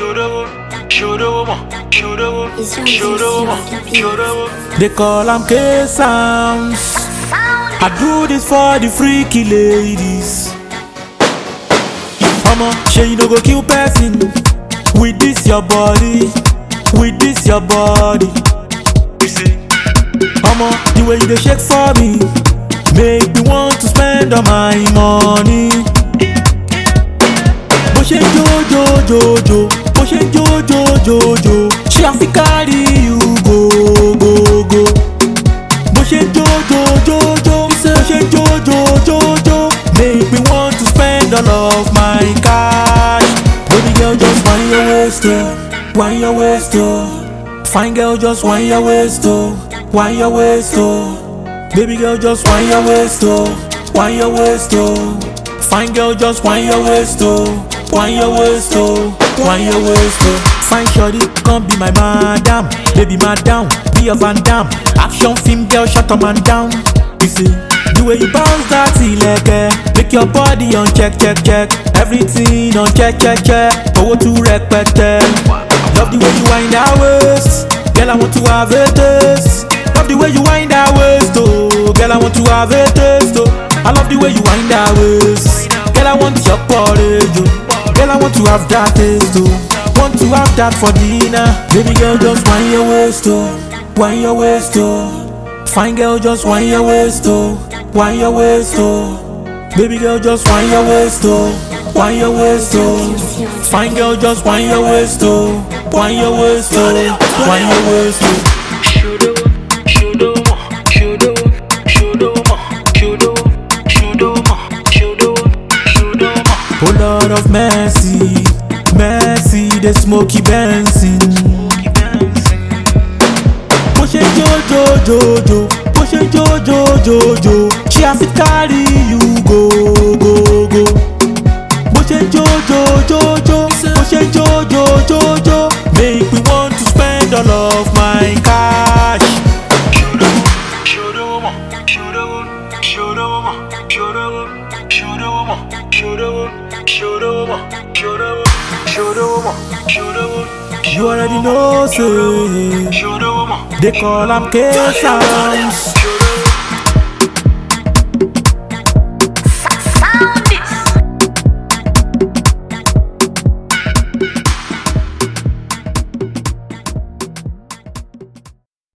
They call am K Sounds. I do this for the freaky ladies. Mama, sure you no go kill person with this your body, with this your body. Mama, the way you dey shake for me, make me want to spend all my money. Bó ṣe ń jó jó jó jó, bó ṣe ń jó jó jó jó, ṣé àfi carry you go go go. Bó ṣe ń jó jó jó jó, bó ṣe ń jó jó jó jó, make me want to spend all of my cash. Baby girl, just wind your waist, oh, wind your waist, oh. Fine girl, just wind your waist, oh, wind your waist, oh. Baby girl, just wind your waist, oh, wind your waist, oh. Fine girl, just wind your waist, oh, wind your waist, oh, wind your waist, oh. Fine shorty, come be my madam, baby madam, be a Van Dam. Action film girl, shut up man down. You see, the way you bounce that ilẹ̀kẹ̀, make your body on check, check, check. Everything on check, check, check. Owó tún rẹpẹtẹ. Love the way you wind that waist, girl I want to have a taste. Love the way you wind that waist, oh, girl I want to have a taste, oh. I love the way you wind that waist, girl I want your porridge, oh. Girl I want to have that taste, oh. Want to have that for dinner, baby girl just wind your waist, oh, wind your waist, oh. Fine girl just wind your waist, oh, wind your waist, oh. Baby girl just wind your waist, oh, wind your waist, oh. Fine girl just wind your waist, oh, wind your waist, oh, wind your waist, oh. Oh Lord of mercy, mercy, the smoky Benson. Bó ṣe ń jó jó jó jó, bó ṣe ń jó jó jó jó, ṣé a fi carry you go go go. Bó ṣe ń jó jó jó jó, bó ṣe ń jó jó jó jó, make me want to spend all of my cash. You already know, say they call am K Sounds.